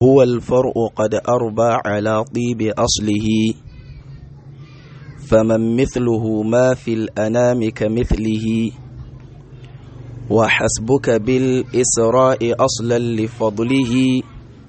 هو الفرع قد أربى على طيب أصله فمن مثله ما في الأنام كمثله وحسبك بالإسراء أصلا لفضله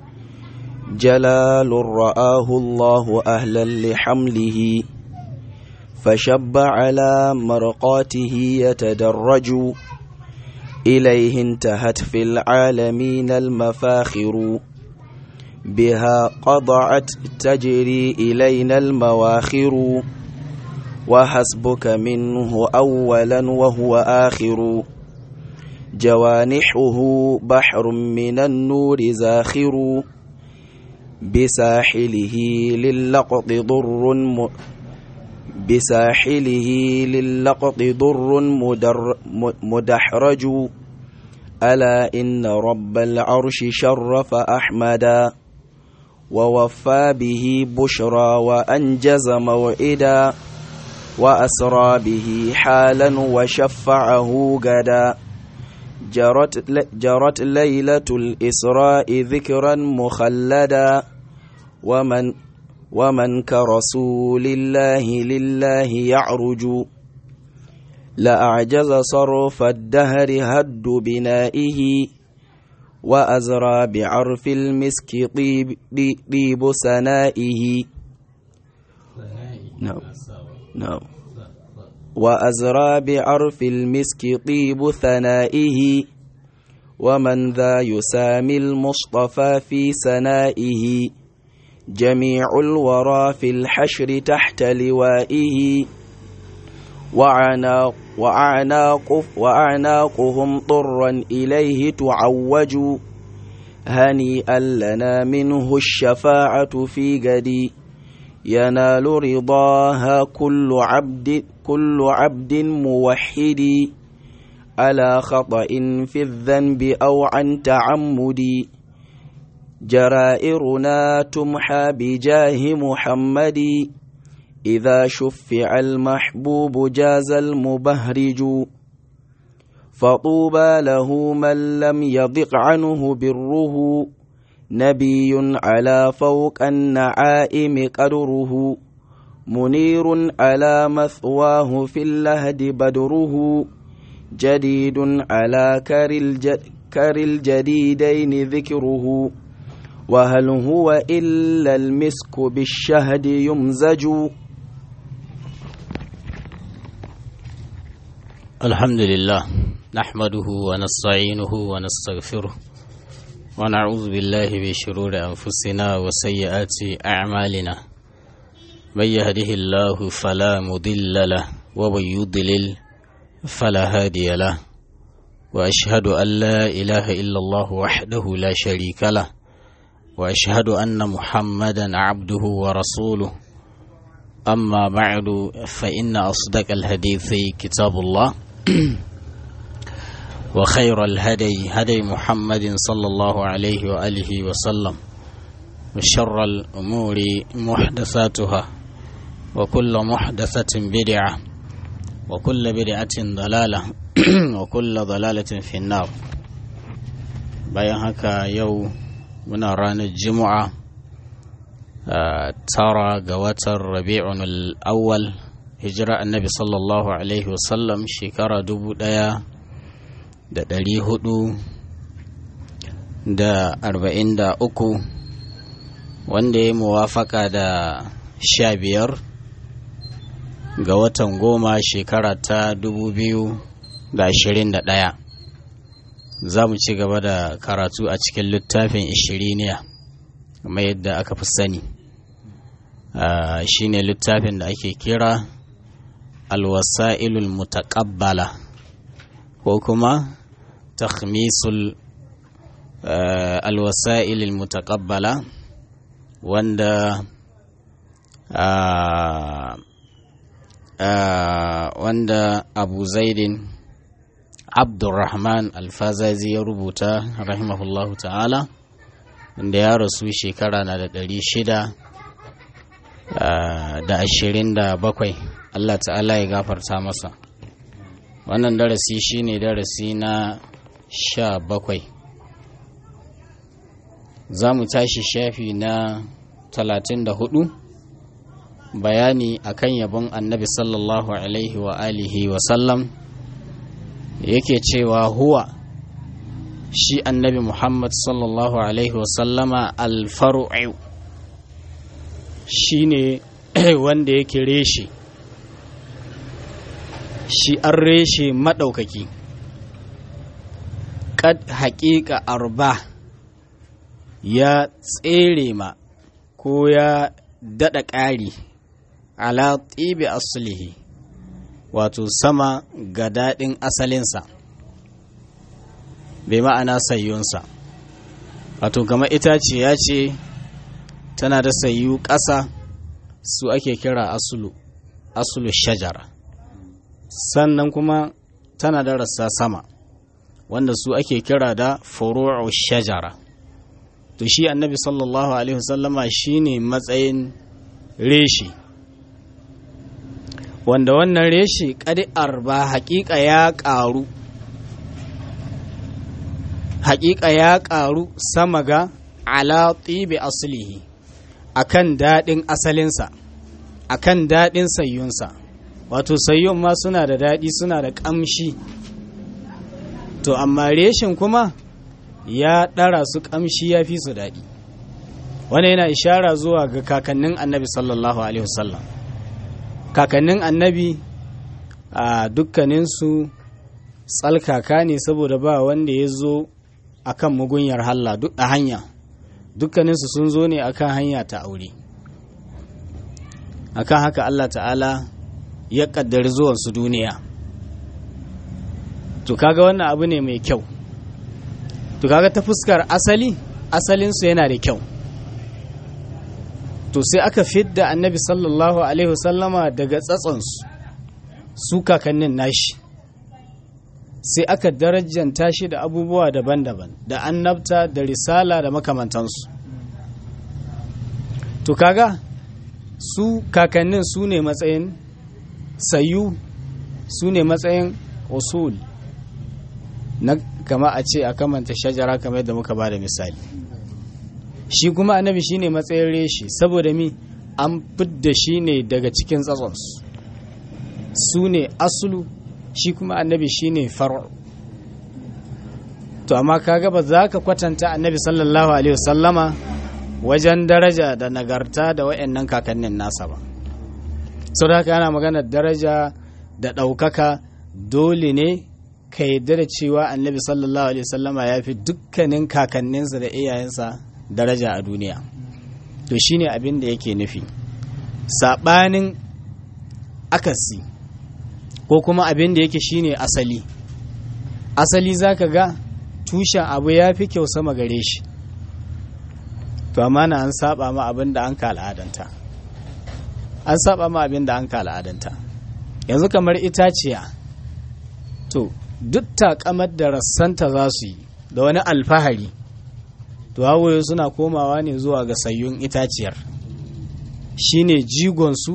جلال رآه الله أهلا لحمله فشب على مرقاته يتدرج إليه انتهت في العالمين المفاخر بها قضعت تجري إلينا المواخر وحسبك منه أولا وهو آخر جوانحه بحر من النور زاخر بساحله للقط ضر م... بساحله للقط ضر مدر... مدحرج ألا إن رب العرش شرف أحمدا ووفى به بشرى وأنجز موعدا وأسرى به حالا وشفعه غدا جرت, جرت ليلة الإسراء ذكرا مخلدا ومن ومن كرسول الله لله يعرج لأعجز صرف الدهر هد بنائه وأزرى بعرف المسك طيب, طيب سنائه نعم نعم وأزرى بعرف المسك طيب ثنائه ومن ذا يسامي المصطفى في سنائه جميع الورى في الحشر تحت لوائه وعناق وأعناق وأعناقهم طرا إليه تعوج هنيئا لنا منه الشفاعة في غدي ينال رضاها كل عبد كل عبد موحد على خطأ في الذنب أو عن تعمد جرائرنا تمحى بجاه محمد إذا شفع المحبوب جاز المبهرج فطوبى له من لم يضق عنه بره نبي على فوق النعائم قدره منير على مثواه في اللهد بدره جديد على كر, الجد كر الجديدين ذكره وهل هو إلا المسك بالشهد يمزج الحمد لله نحمده ونستعينه ونستغفره ونعوذ بالله من شرور أنفسنا وسيئات أعمالنا من يهده الله فلا مضل له ومن يضلل فلا هادي له وأشهد أن لا إله إلا الله وحده لا شريك له وأشهد أن محمدا عبده ورسوله أما بعد فإن أصدق الحديث كتاب الله وخير الهدي هدي محمد صلى الله عليه وآله وسلم وشر الأمور محدثاتها وكل محدثة بدعة وكل بدعة ضلالة وكل ضلالة في النار bayan haka yau muna ranar juma'a tara ga watan rabi'un al'awwal hijira annabi sallallahu alaihi wasallam shekara dubu ɗaya da ɗari hudu da arba'in da uku wanda ya muwafaka da sha biyar ga watan goma shekara ta dubu biyu da ashirin da ɗaya za mu ci gaba da karatu a cikin littafin ishiriniya kamar yadda aka fi sani shine littafin da ake kira alwasa'ilul mutaqabbala ko kuma takhmisul alwasa'ilul mutaqabbala wanda wanda abu zaidin abdurrahman alfazazi ya rubuta rahimahullahu ta'ala da ya rasu shekara na da ɗari shida da ashirin da bakwai Allah ta'ala ya gafarta masa wannan darasi shine darasi na sha bakwai za mu tashi shafi na 34 bayani akan yabon annabi sallallahu alaihi wa alihi wa sallam yake cewa huwa shi annabi muhammad sallallahu alaihi wa sallama alfaru'u shi ne wanda yake reshe shi an reshe maɗaukaki kad haƙiƙa arba ya tsere ma ko ya daɗa ƙari ala tsibi asulihi wato sama ga daɗin asalinsa bai ma'ana sayyunsa wato kama itace ya ce tana da sayu ƙasa su ake kira asulu asulu shajara sannan kuma tana da rassa sama wanda su ake kira da furu'u shajara to shi annabi sallallahu alaihi wasallama shine matsayin reshi wanda wannan reshi ƙadi'ar ba haƙiƙa ya ƙaru haƙiƙa ya ƙaru sama ga ala tibi aslihi akan daɗin asalinsa akan daɗin sayyunsa wato sayyun ma suna da daɗi suna da ƙamshi to amma reshin kuma ya ɗara su ƙamshi ya fi su daɗi wani yana ishara zuwa ga kakannin annabi sallallahu alaihi wasallam kakannin annabi a dukkaninsu tsalkaka ne saboda ba wanda ya zo a kan mugunyar halla duk a hanya dukkaninsu sun zo ne akan hanya ta aure akan haka allah ta'ala ya ƙaddari zuwansu duniya to kaga wannan abu ne mai kyau to kaga ta fuskar asali asalinsu yana da kyau to sai aka fidda annabi sallallahu alaihi wasallama daga tsatsonsu su kakannin nashi sai aka darajanta shi da abubuwa daban-daban da annabta da risala da makamantansu to kaga su kakannin su ne matsayin sayu su ne matsayin usul na kama a ce a kamanta shajara kamar yadda muka ba da misali shi kuma annabi shi ne matsayin reshi saboda mi an fidda shi ne daga cikin tsatsonsu su ne asulu shi kuma annabi shi ne faru to amma kaga ba za ka kwatanta annabi sallallahu alaihi wasallama wajen daraja da nagarta da wayannan kakannin nasa ba sau da haka yana maganar daraja da ɗaukaka dole ne ka yadda da cewa annabi sallallahu alaihi wasallama ya fi dukkanin kakanninsa da iyayensa daraja a duniya to shine abin da yake nufi saɓanin akasi ko kuma abin da yake shine asali asali zaka ga tushen abu ya fi kyau sama gare shi to amma na an saba ma abin da an ka al'adanta an saba ma abin da an ka al'adanta yanzu kamar itaciya to duk takamar da rassanta za su yi da wani alfahari to hawaye suna komawa ne zuwa ga sayyun itaciyar shine jigonsu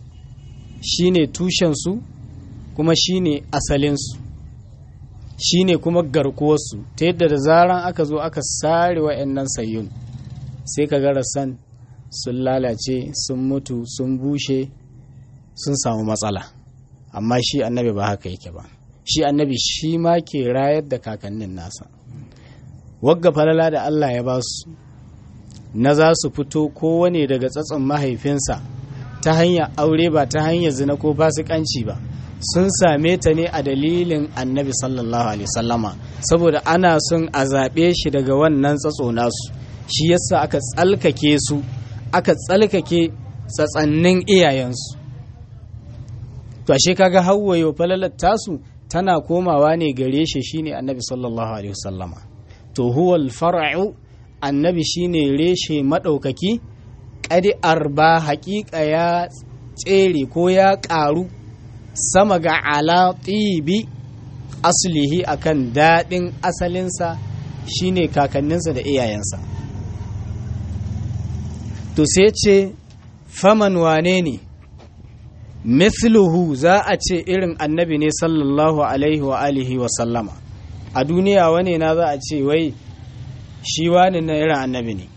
shine tushensu kuma shine asalinsu shine kuma garkuwarsu ta yadda da zaran aka zo aka sare wa'annan sayyun sai ka ga rassan sun lalace sun mutu sun bushe sun samu matsala amma shi annabi ba haka yake ba shi annabi shi ma ke rayar da kakannin nasa wagga falala da Allah ya ba su na za su fito kowane daga tsatson mahaifinsa ta hanyar aure ba ta hanyar zina ko fasikanci ba sun same ta ne a dalilin annabi sallallahu alaihi sallama saboda ana son a zaɓe shi daga wannan tsatso nasu shi yasa aka tsalkake su aka tsalkake tsatsannin iyayensu to ashe kaga hawwayo falalar tasu tana komawa ne gare shi shine annabi sallallahu alaihi wasallama to huwal far'u annabi shine reshe madaukaki kadi arba haƙiƙa ya tsere ko ya ƙaru sama ga ala tibi aslihi akan daɗin asalinsa shine kakanninsa da iyayensa to sai ce faman wane ne mithluhu za a ce irin annabi ne sallallahu alaihi wa alihi wa sallama a duniya wane na za a ce wai shi wani na irin annabi ne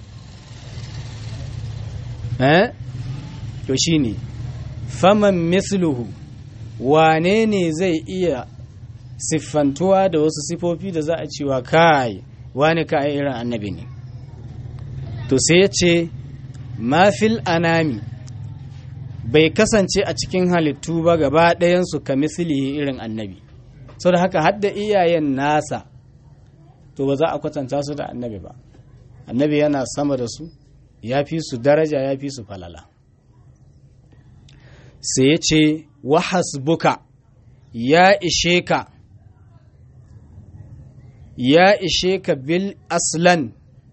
eh to shi ne faman misluhu wane ne zai iya siffantuwa da wasu sifofi da za a cewa kai wani ka irin annabi ne to sai ya ce mafil anami bai kasance a cikin halittu ba gaba ɗayansu ka mislihi irin annabi sau da haka hadda iyayen nasa to ba za a kwatanta su da annabi ba annabi yana sama da su ya fi su daraja ya fi su falala sai ya ce wahasbuka ya ishe ka ya ishe ka bil aslan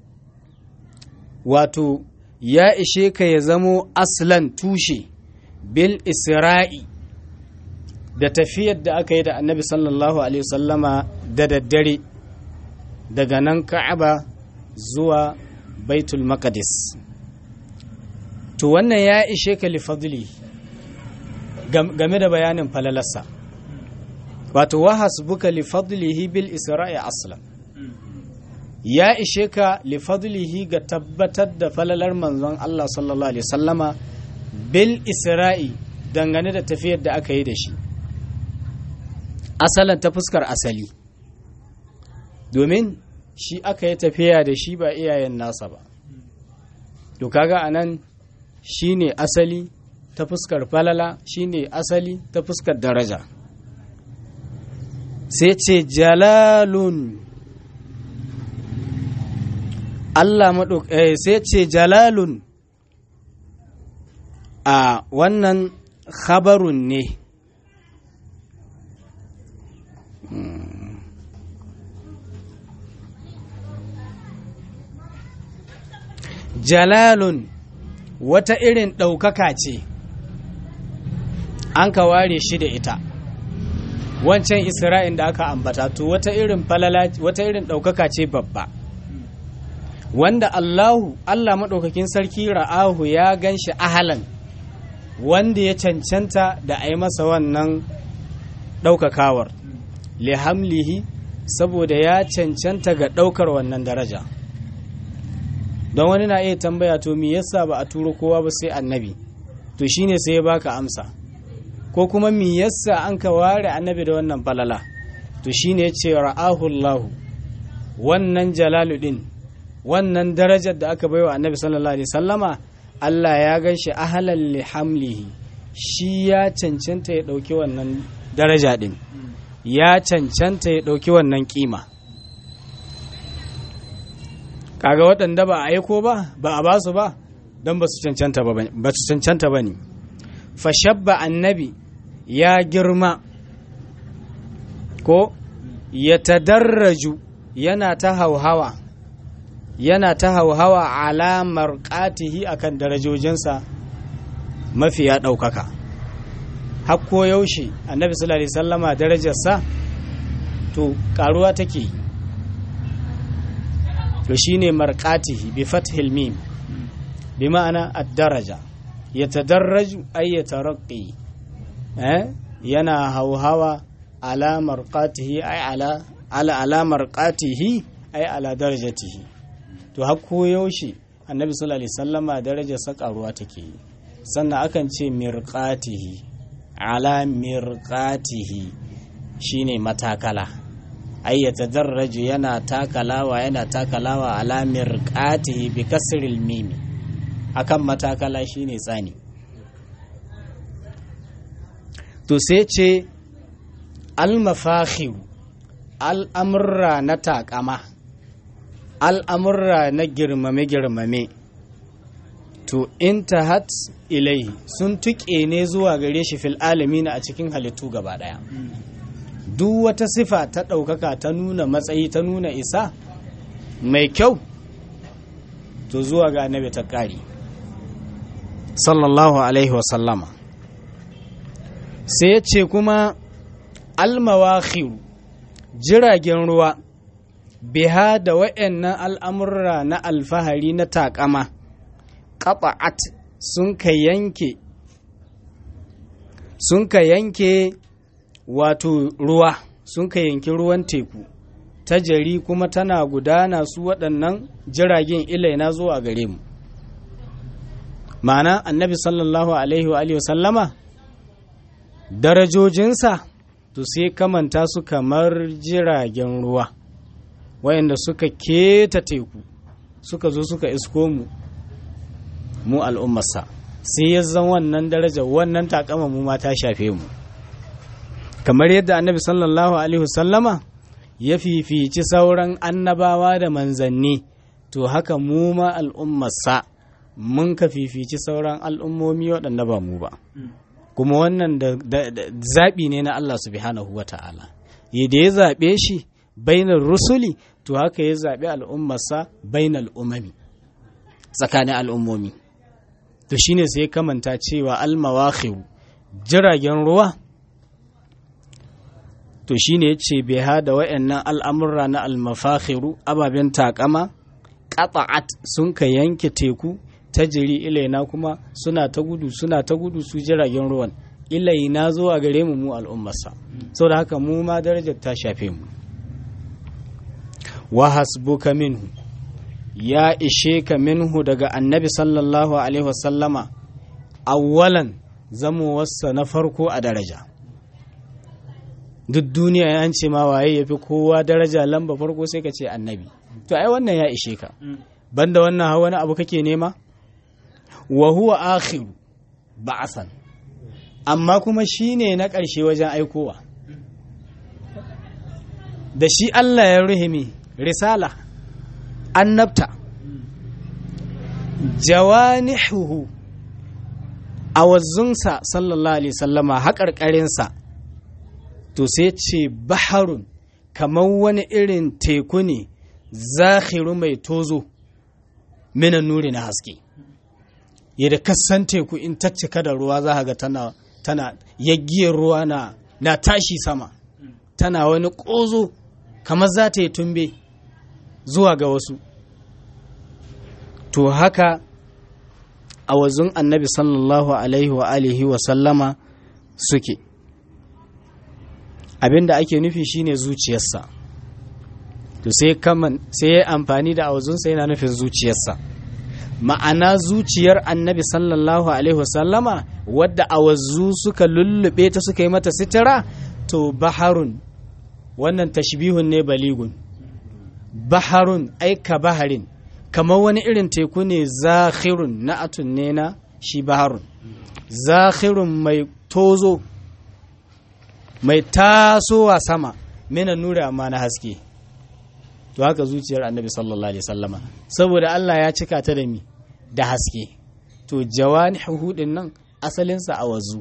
wato ya ishe ka ya zamo aslan tushe bil isra'i da tafiyar da aka yi da annabi sallallahu alaihi wasallama da daddare daga nan ka'aba zuwa baitul maqdis to wannan ya ishe ka li fadli game da bayanin falalarsa wato wa hasbuka li fadlihi bil isra'i aslan ya ishe ka li fadlihi ga tabbatar da falalar manzon Allah sallallahu alaihi wasallama bil isra'i dangane da tafiyar da aka yi da shi asalan ta fuskar asali domin shi aka yi tafiya da shi ba iyayen nasa ba to kaga anan shine asali ta fuskar falala shine asali ta fuskar daraja sai ce jalalun Allah maɗauk eh, sai ce jalalun a wannan khabarun ne jalalun wata irin ɗaukaka ce an ka ware shi da ita wancan isra'in da aka ambata to wata irin falala wata irin ɗaukaka ce babba wanda Allahu Allah maɗaukakin sarki ra'ahu ya gan shi ahalan wanda ya cancanta da a yi masa wannan ɗaukakawar lihamlihi saboda ya cancanta ga ɗaukar wannan daraja don wani na iya tambaya to me yasa ba a turo kowa ba sai annabi to shine sai ya baka amsa ko kuma me yasa an ka ware annabi da wannan falala to shine ya ce ra'ahu Allah wannan jalalu din wannan darajar da aka baiwa annabi sallallahu alaihi sallama Allah ya gan shi ahalan li hamlihi shi ya cancanta ya dauki wannan daraja din ya cancanta ya dauki wannan kima kaga waɗanda ba a aiko ba ba a basu ba don ba su cancanta ba su cancanta ba ne fashabba annabi ya girma ko ya tadarraju yana ta hauhawa yana ta hauhawa alamar ƙatihi akan darajojinsa mafiya ɗaukaka hakko yaushe annabi sallallahu alaihi sallama darajarsa to ƙaruwa take yi to shine marqatihi bi fathil mim bi ma'ana ad-daraja yatadarraju ay yataraqqi eh yana hauhawa ala marqatihi ay ala ala ala marqatihi ay ala darajatihi to hakko yaushe annabi sallallahu alaihi wasallama darajar sa karuwa take yi sannan akan ce mirqatihi ala mirqatihi shine matakala ay yatadarraju yana takalawa yana takalawa ala mirqatihi bi kasril mim akan matakala shine tsani to sai ce al-mafakhir al'amurra na takama al'amurra na girmame-girmame to intahat ilai sun tuƙe ne zuwa gare shi fil alamina a cikin halittu gaba ɗaya duk wata sifa ta ɗaukaka ta nuna matsayi ta nuna isa mai kyau to zuwa ga annabi ta ƙari sallallahu alaihi wasallama sai ya ce kuma almawakhiru jiragen ruwa biha da wa'annan al'amurra na alfahari na takama ƙafa'at sun ka yanke sun ka yanke wato ruwa sun ka yanki ruwan teku ta jari kuma tana gudana su waɗannan jiragen ilaina zuwa gare mu ma'ana annabi sallallahu alaihi wa alihi sallama darajojinsa to sai kamanta su kamar jiragen ruwa wayanda suka keta teku suka zo suka isko mu mu al'ummarsa sai ya zan wannan daraja wannan takama mu ma ta shafe mu kamar yadda annabi sallallahu alaihi wasallama ya fifici sauran annabawa da manzanni to haka mu ma al'ummarsa mun ka fifici sauran al'ummomi waɗanda ba mu ba kuma wannan da zaɓi ne na Allah subhanahu wa ta'ala yadda ya zaɓe shi bainar rusuli to haka ya zaɓi al'ummarsa bainar umami tsakanin al'ummomi to shine sai kamanta cewa almawakhiru jiragen ruwa to shine yace bai hada wayannan al'amurra na almafakhiru ababen takama qata'at sun ka yanke teku ta jiri ilaina kuma suna ta gudu suna ta gudu su jiragen ruwan ilaina zuwa gare mu mu al'ummarsa saboda haka mu ma darajar ta shafe mu wa hasbuka minhu ya ishe ka minhu daga annabi sallallahu alaihi wasallama awwalan zamowarsa na farko a daraja duk duniya ya ce ma waye ya fi kowa daraja lamba farko sai ka ce annabi to ai wannan ya ishe ka banda wannan hawa wani abu kake nema wa huwa akhiru ba'asan amma kuma shine na ƙarshe wajen aikowa da shi Allah ya ruhimi risala annabta jawanihuhu a wazzunsa sallallahu alaihi sallama haƙarƙarinsa to sai ce baharun kamar wani irin teku ne zahiru mai tozo minan nuri na haske yadda kasan teku in ta cika da ruwa za ga tana tana yaggiyar ruwa na na tashi sama tana wani ƙozo kamar za ta yi tumbe zuwa ga wasu to haka a wazun annabi sallallahu alaihi wa alihi wa sallama suke abinda ake nufi shine zuciyarsa to sai kaman sai ya amfani da awazunsa yana nufin zuciyarsa ma'ana zuciyar annabi sallallahu alaihi wasallama wadda awazu suka lullube ta suka yi mata sitira to baharun wannan tashbihun ne baligun baharun aika baharin kamar wani irin teku ne zakhirun na'atun ne na shi baharun zakhirun mai tozo mai tasowa sama mena nura amma na haske to haka zuciyar annabi sallallahu alaihi sallama saboda Allah ya cika ta da mi da haske to jawani hudin nan asalinsa a wazu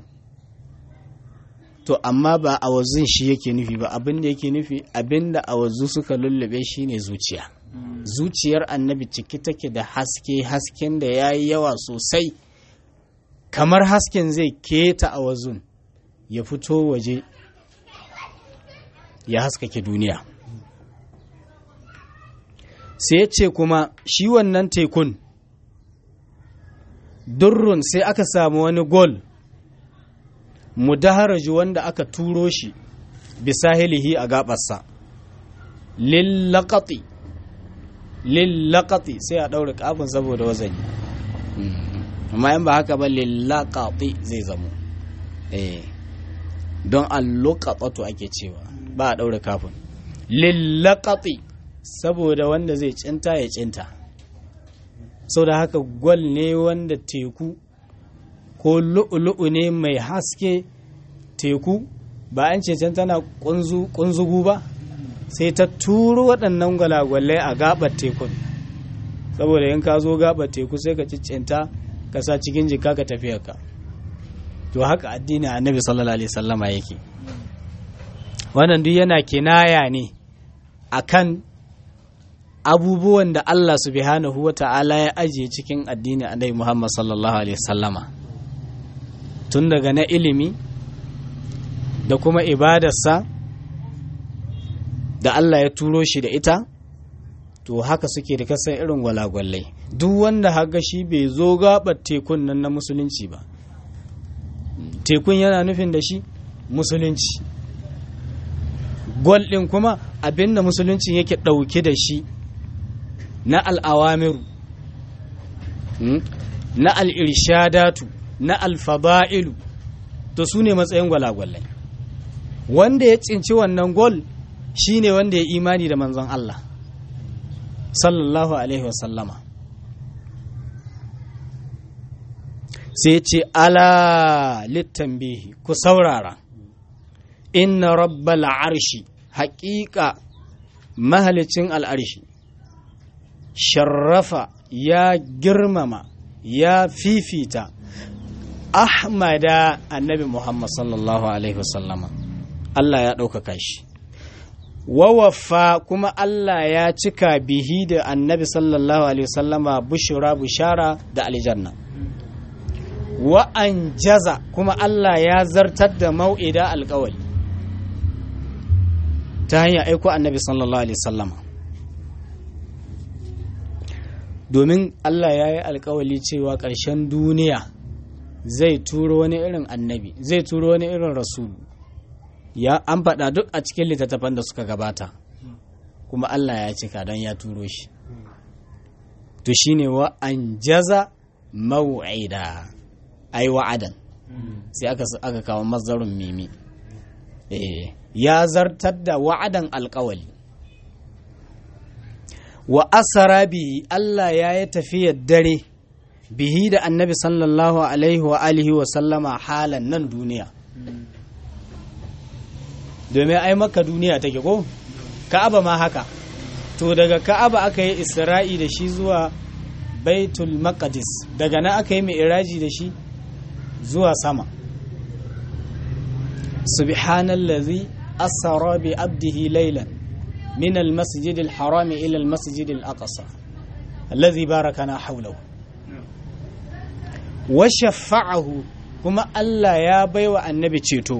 to amma ba a wazun shi yake nufi ba abin da yake nufi abin da a wazu suka lullube shi ne zuciya zuciyar annabi ciki take da haske hasken da ya yi yawa sosai kamar hasken zai keta a wazun ya fito waje ya haskake duniya sai ya ce kuma shi wannan tekun durrun sai aka samu wani gol mudaharaju wanda aka turo shi bisahilihi a gabarsa lillaqati lillaqati sai a daure kafin saboda wazani amma in ba haka ba lillaqati zai zamo eh don alluqatatu ake cewa ba a daure kafin lillaqati saboda wanda zai cinta ya cinta sau da haka gwal ne wanda teku ko lu'ulu'u ne mai haske teku ba an can tana kunzugu ba sai ta turo waɗannan gwalagwalai a gabar tekun saboda in ka zo gabar teku sai ka cinta ka sa cikin jika ka tafiya ka to haka addini annabi sallallahu alaihi sallama yake wannan duk yana kinaya ne akan abubuwan da Allah subhanahu wa ta'ala ya ajiye cikin addini annabi Muhammad sallallahu alaihi sallama tun daga na ilimi da kuma ibadarsa da Allah ya turo shi da ita to haka suke da kasan irin gwalagwallai duk wanda haga shi bai zo gabar tekun nan na musulunci ba tekun yana nufin da shi musulunci gol ɗin kuma abinda musulunci yake ɗauke da shi na al'awamiru na al'irshadatu na alfaba'ilu to su ne matsayin gwalagwalai wanda ya tsinci wannan gol shi ne wanda ya imani da manzon Allah sallallahu alaihi wasallama sai ce ala littambihi ku saurara inna rabbal arshi haƙiƙa mahalicin al'arshi sharrafa ya girmama ya fifita ahmada annabi muhammad sallallahu alaihi wasallama Allah ya ɗaukaka shi wawafa kuma Allah ya cika bihi da annabi sallallahu alaihi wasallama bushura bushara da aljanna wa an jaza kuma Allah ya zartar da mau'ida alkawali ta hanyar aiko annabi sallallahu alaihi wasallama domin Allah ya yi alkawali cewa ƙarshen duniya zai turo wani irin annabi zai turo wani irin rasulu ya an faɗa duk a cikin littattafan da suka gabata kuma Allah ya cika don ya turo shi to shine wa an jaza maw'ida ai wa'adan sai aka aka kawo mazarun mimi eh ya zartar da wa'adan alkawali wa asara bihi Allah ya yi tafiyar dare bihi da annabi sallallahu alaihi wa alihi wa sallama halan nan duniya domin ai maka duniya take ko ka'aba ma haka to daga ka'aba aka yi isra'i da shi zuwa baitul maqdis daga nan aka yi mi'raji da shi zuwa sama subhanallazi asra bi abdihi laylan من المسجد الحرام إلى المسجد الأقصى الذي باركنا حوله وشفعه كما ألا يا بيوى النبي تشيتو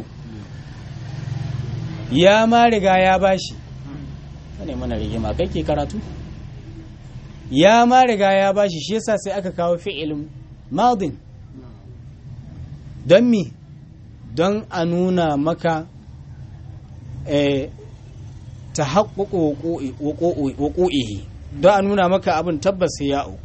يا ما رجا يا باشي ne mana rigima kai ke karatu ya ma riga ya bashi shi yasa sai aka kawo fi'ilin madin don mi don a nuna maka ta haƙuƙo waƙo'ihi don a nuna maka abin tabbas ya'u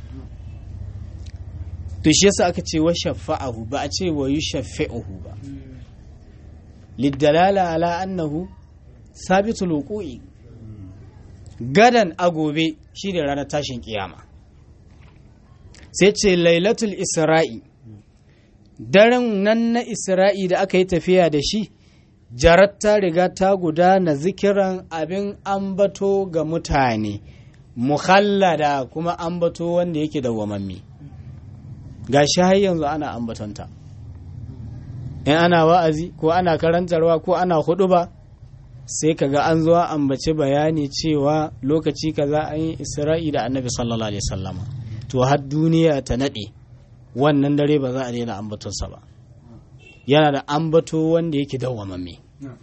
to shi yasa aka ce wa shafa'ahu ba a ce wa yi shafa'uhu ba liddalala ala annahu sabitul wuqu'i gadan a gobe shi da ranar tashin kiyama sai ce lailatul isra'i daren nan na isra'i da aka yi tafiya da shi jarar ta riga ta gudana zikiran abin ambato ga mutane muhallada kuma ambato wanda yake dawwamammi ga shi har yanzu ana ambatonta in ana wa'azi ko ana karantarwa ko ana hudu ba sai kaga an zo ambaci bayani cewa lokaci kaza an yi isra'i da annabi sallallahu alaihi wasallama to har duniya ta nade wannan dare ba za a daina ambatonsa ba yana da ambato wanda yake dawwamamme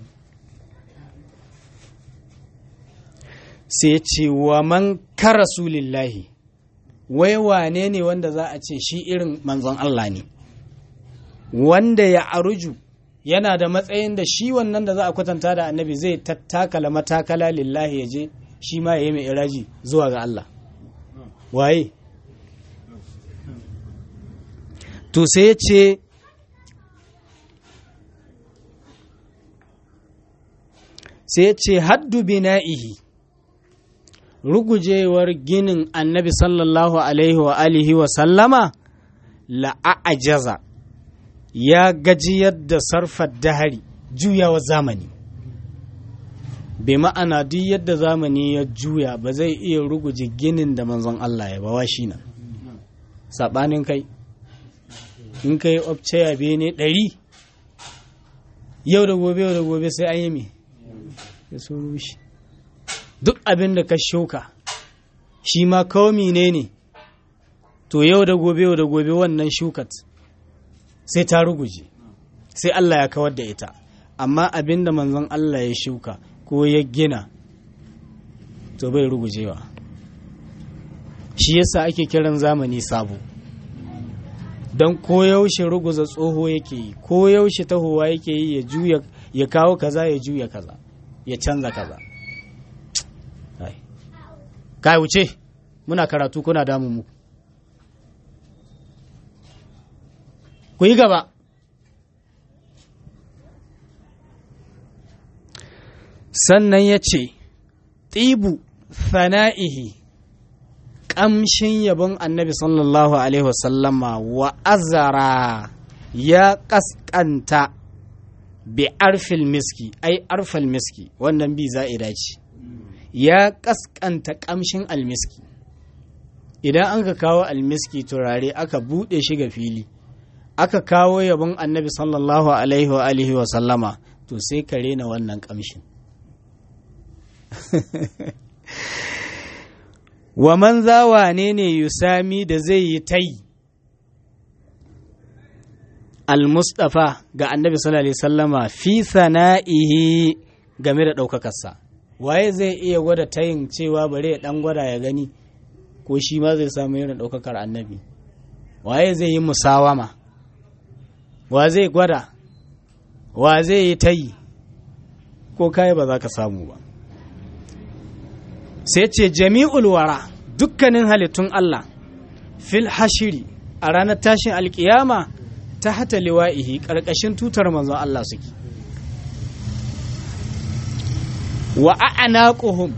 sai ce wa man ka rasulillahi wai wane ne wanda za a ce shi irin manzon Allah ne wanda ya aruju yana da matsayin da shi wannan da za a kwatanta da annabi zai tattakala matakala lillahi ya je shi ma ya yi mai iraji zuwa ga Allah waye to sai ya ce sai ya ce haddu bina'ihi rugujewar ginin annabi sallallahu alaihi wa alihi wa sallama la'ajaza ya gajiyar da sarfar dahari juyawa zamani bai ma'ana duk yadda zamani ya juya ba zai iya ruguje ginin da manzon Allah ya bawa shi nan saɓanin kai in kai obceya bene ɗari yau da gobe yau da gobe sai an yi me ya so rushe duk abin da ka shuka shi ma kawai ne ne to yau da gobe yau da gobe wannan shukat sai ta ruguje sai Allah ya kawar da ita amma abin da manzon Allah ya shuka ko ya gina to bai rugujewa shi yasa ake kiran zamani sabo don koyaushe ruguza tsoho yake yi koyaushe tahowa yake yi ya juya ya kawo kaza ya juya kaza ya canza kaza kai wuce muna karatu kuna damu mu ku yi gaba sannan ya ce ɗibu fana'ihi ƙamshin yabon annabi sallallahu alaihi wasallama wa azara ya ƙasƙanta bi arfil miski ai arfal miski wannan bi za'ida ce ya ƙasƙanta ƙamshin almiski idan an ka kawo almiski turare aka buɗe shi ga fili aka kawo yabon annabi sallallahu alaihi wa alihi wa sallama to sai ka rena wannan ƙamshin wa man zawa ne ne yusami da zai yi tai al-mustafa ga annabi sallallahu alaihi sallama fi sana'ihi game da ɗaukakarsa waye zai iya gwada tayin cewa bare ya ɗan gwada ya gani ko shi ma zai samu irin ɗaukakar annabi waye zai yi musawama wa zai gwada wa zai yi tayi ko kai ba za ka samu ba sai ce jami'ul wara dukkanin halittun Allah fil hashiri a ranar tashin alkiyama ta hata liwa'ihi ƙarƙashin tutar manzon Allah suke wa a'naquhum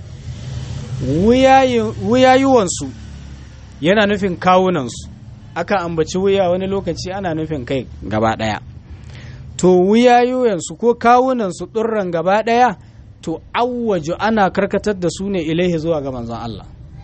wuyayuwansu yana nufin kawunansu aka ambaci wuya wani lokaci ana nufin kai gaba ɗaya to wuyayuwansu ko kawunansu ɗurran gaba ɗaya to awwaju ana karkatar da su ne ilaihi zuwa ga manzon Allah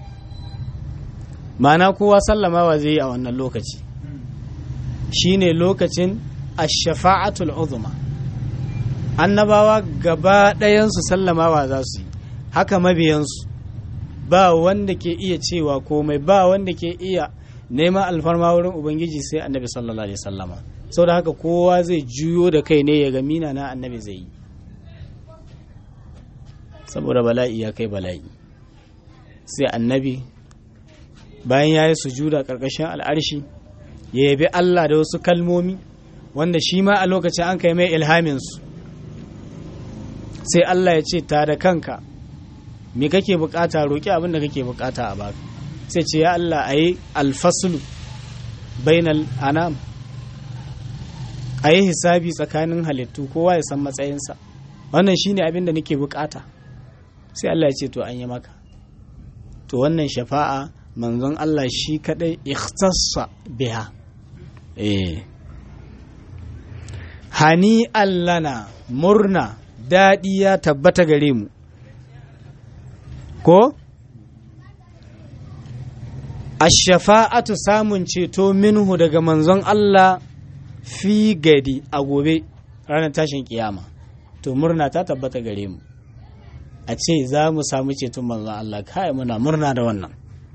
mana kowa sallamawa zai yi a wannan lokaci shine lokacin ash-shafa'atul uzma annabawa gaba ɗayansu sallamawa za su yi haka mabiyansu ba wanda ke iya cewa komai ba wanda ke iya neman alfarma wurin ubangiji sai annabi sallallahu alaihi sallama sau da haka kowa zai juyo da kai ne ya ga mina na annabi zai yi saboda bala'i ya kai bala'i sai annabi bayan ya yi sujuda ƙarƙashin al'arshi ya yabi Allah da wasu kalmomi wanda shi ma a lokacin an kai mai ilhaminsu sai Allah ya ce ta da kanka me kake bukata roƙi abin da kake bukata a baka sai ce ya Allah a yi alfaslu bainal anam a yi hisabi tsakanin halittu kowa ya san matsayinsa wannan shine abin da nake bukata sai Allah ya ce to an yi maka to wannan shafa'a manzon Allah shi kadai ikhtassa biha eh hani allana murna daɗi ya tabbata gare mu ko ashafa'atu samun ceto minhu daga manzon Allah fi gadi a gobe ranar tashin kiyama to murna ta tabbata gare mu a ce za mu samu ceton manzon Allah kai muna murna da wannan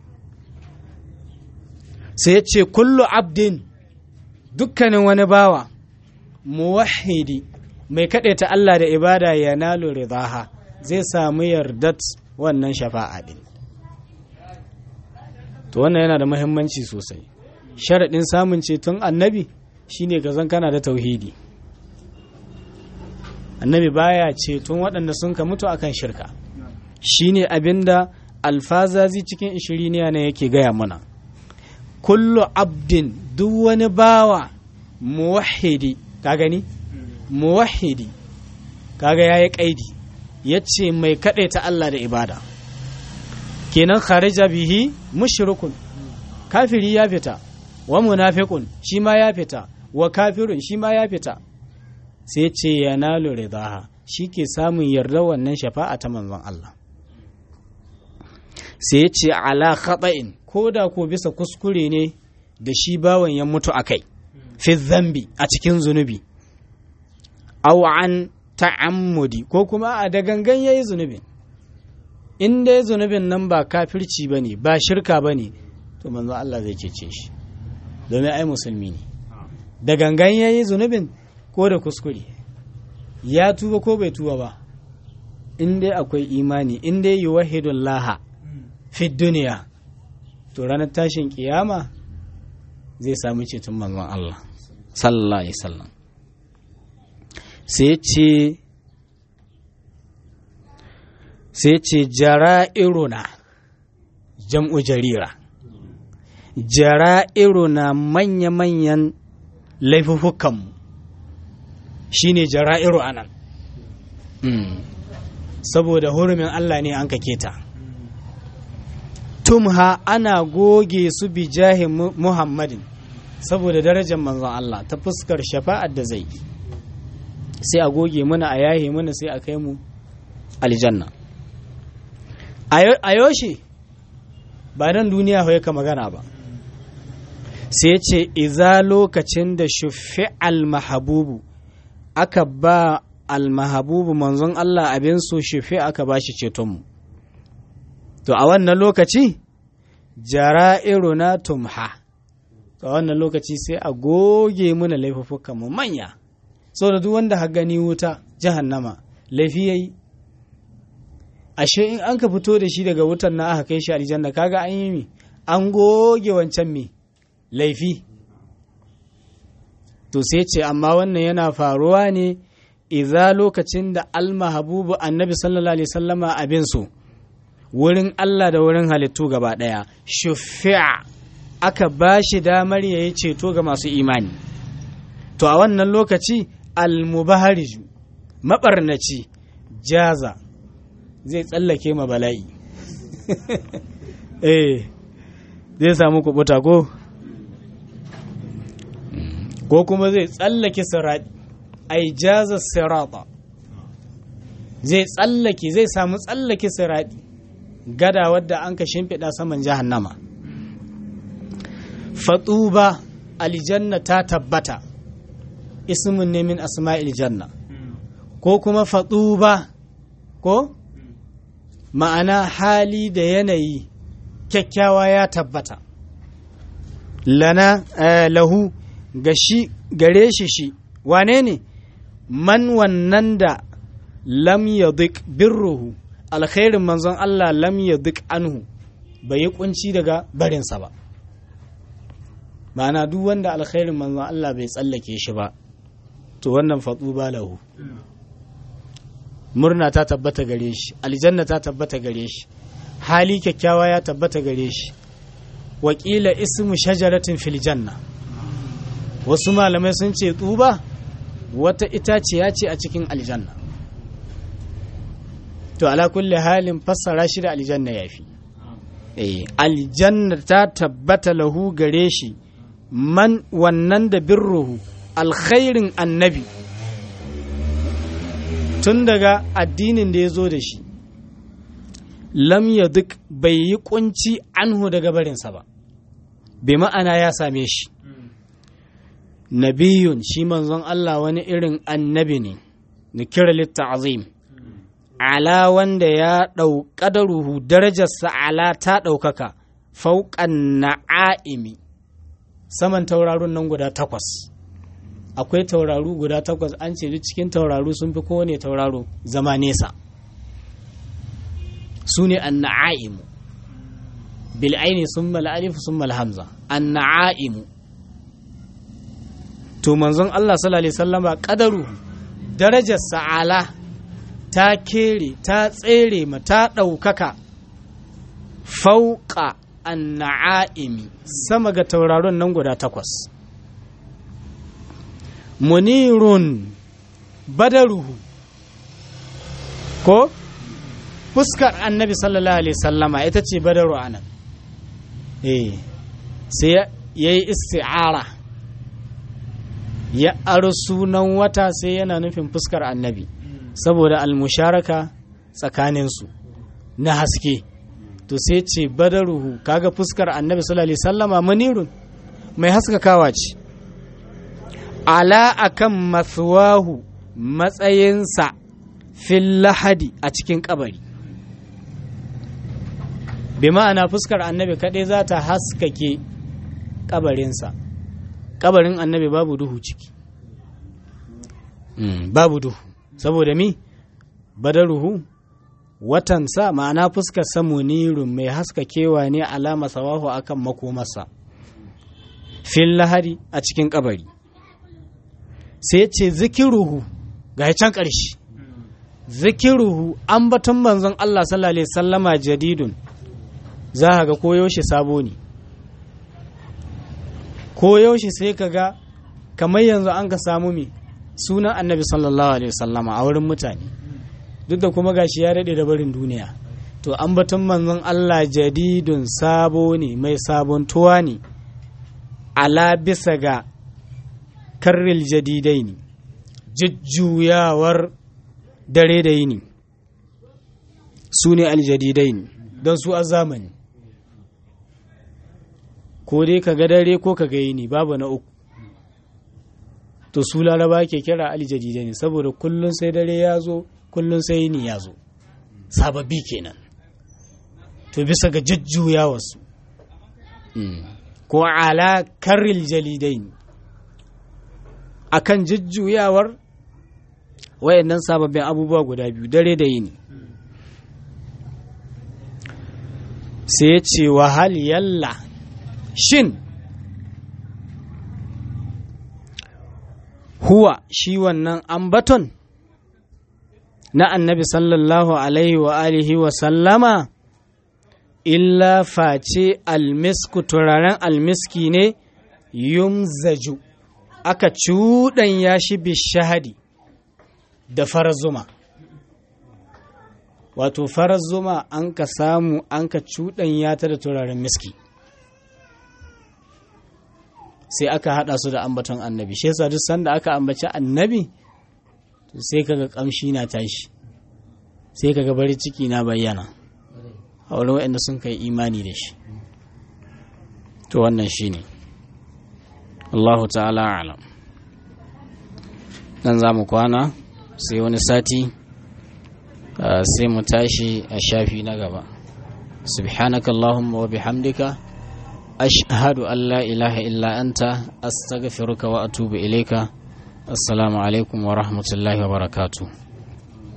sai ya ce kullu abdin dukkanin wani bawa muwahidi mai ta Allah da ibada ya nalo ridaha zai samu yardat wannan shafa'a din to wannan yana da muhimmanci sosai sharaɗin samun ceton annabi shine ka zan kana da tauhidi annabi baya ceton waɗanda sun ka mutu akan shirka shine abinda alfazazi cikin ishiriniya ne yake gaya mana kullu abdin duk wani bawa muwahidi ka gani muwahidi kaga yayi kaidi yace mai ta Allah da ibada kenan kharija bihi mushrikun kafiri ya fita wa munafiqun shi ma ya fita wa kafirun shi ma ya fita sai ce yanalu ridaha shi ke samun yarda wannan shafa'a ta manzon Allah sai ce ala khata'in ko da ko bisa kuskure ne da shi bawan ya mutu akai fi zambi a cikin zunubi aw an ta'ammudi ko kuma a da gangan yayi zunubin in dai zunubin nan ba kafirci bane ba shirka bane to manzo Allah zai cece shi domin ai musulmi ne da gangan yayi zunubin ko da kuskure ya tuba ko bai tuba ba in dai akwai imani in dai yuwahidun laha fi duniya to ranar tashin kiyama zai samu ceton manzon Allah sallallahu alaihi wasallam sai ya ce sai ce jara'iruna jam'u jarira jara'iruna manya-manyan laifukanmu shi ne jara'iru anan saboda hurumin Allah ne an kake ta tumha ana goge su bi jahi muhammadin saboda darajar manzon Allah ta fuskar shafa'ar da zai sai a goge muna a yahe muna sai a kai mu aljanna a yoshe ba dan duniya ka magana ba sai ce iza lokacin da shufi almahabubu aka ba almahabubu manzon Allah abin so shufi aka ba shi cetonmu to a wannan lokaci jara'iruna tumha to a wannan lokaci sai a goge muna laifuffukan mu manya da duk wanda ha gani wuta jahannama laifi yayi ashe in an ka fito da shi daga wutan na aka kai shi aljanna kaga an yi mi an goge wancan mi laifi to sai ce amma wannan yana faruwa ne iza lokacin da almahabubu annabi sallallahu alaihi sallama abin so wurin Allah da wurin halittu gaba ɗaya shufi'a aka ba shi damar ya yi ceto ga masu imani to a wannan lokaci almubahariju maɓarnaci jaza zai tsallake ma bala'i eh zai samu kubuta ko ko kuma zai tsallake sirati ai jaza sirata zai tsallake zai samu tsallake sirati gada wadda an ka shimfiɗa saman jahannama fatuba aljanna ta tabbata ismin ne min asma'il janna ko kuma fatuba ko ma'ana hali da yanayi kyakkyawa ya tabbata lana lahu ga shi gare shi shi wane ne man wannan da lam yadik birruhu alkhairin manzon Allah lam yadik anhu bai yi kunci daga barinsa ba ma'ana duk wanda alkhairin manzon Allah bai tsallake shi ba to wannan fatsu ba lahu murna ta tabbata gare shi aljanna ta tabbata gare shi hali kyakkyawa ya tabbata gare shi wakila ismu shajaratin fil janna wasu malamai sun ce tsuba wata itaciya ce a cikin aljanna to ala kulli halin fassara shi da aljanna yafi eh aljanna ta tabbata lahu gare shi man wannan da birruhu alkhairin annabi tun daga addinin da ya zo da shi lam ya duk bai yi kunci anhu daga barinsa ba bai ma'ana ya same shi nabiyun shi manzon Allah wani irin annabi ne na kira litta'azim ala wanda ya ɗauƙadaruhu darajarsa ala ta ɗaukaka fauƙan na'a'imi saman tauraron nan guda takwas akwai tauraru guda takwas an ce duk cikin tauraru sun fi kowane tauraro zama nesa su ne an na'a'imu bil'aini sun mal'alif sun malhamza an na'a'imu to manzon Allah sallallahu alaihi sallama kadaru darajar sa'ala ta kere ta tsere ma ta ɗaukaka fauƙa an na'a'imi sama ga tauraron nan guda takwas munirun badaruhu ko fuskar annabi sallallahu alaihi sallama ita ce badaru anan eh sai ya yi isti'ara ya aro sunan wata sai yana nufin fuskar annabi saboda almusharaka tsakaninsu na haske to sai ce badaruhu kaga fuskar annabi sallallahu alaihi sallama munirun mai haskakawa ce ala akan maswahu matsayinsa fil lahadi a cikin kabari bi ma'ana fuskar annabi kaɗai za ta haskake kabarinsa kabarin annabi babu duhu ciki babu duhu saboda mi badaruhu watansa ma'ana fuskar samunirun mai haskakewa ne alama sawahu akan makomarsa fil lahadi a cikin kabari sai ce zikiruhu ga can ƙarshe zikiruhu ambaton manzon Allah sallallahu alaihi sallama jadidun za ka ga koyaushe sabo ne koyaushe sai ka ga kamar yanzu an ka samu me sunan annabi sallallahu alaihi sallama a wurin mutane duk da kuma gashi ya daɗe da barin duniya to ambaton manzon Allah jadidun sabo ne mai sabontuwa ne ala bisa ga karril jadidai ne jujjuyawar dare da yini su ne aljadidai ne don su a zamani ko dai ka ga dare ko ka ga yini babu na uku to su laraba ke kira aljadidai ne saboda kullum sai dare ya zo kullum sai yini ya zo sababbi kenan to bisa ga jujjuyawarsu ko ala karril jalidai ne akan jujjuyawar wayannan sababbin abubuwa guda biyu dare da yini sai ya ce wahal yalla shin huwa shi wannan ambaton na annabi sallallahu alaihi wa alihi wa sallama illa face almisku turaren almiski ne yumzaju aka cuɗanya shi bishahadi da farar zuma wato farar zuma an ka samu an ka cuɗanya ta da turaren miski sai aka haɗa su da ambaton annabi shi yasa duk sanda aka ambaci annabi to sai kaga kamshi na tashi sai kaga bari ciki na bayyana a wurin waɗanda sun kai imani da shi to wannan shi ne Allahu ta'ala alam nan za mu kwana sai wani sati sai mu tashi a shafi na gaba subhanaka Allahumma wa bihamdika ashhadu an la ilaha illa anta astaghfiruka wa atubu ilaika assalamu alaikum wa rahmatullahi wa barakatuh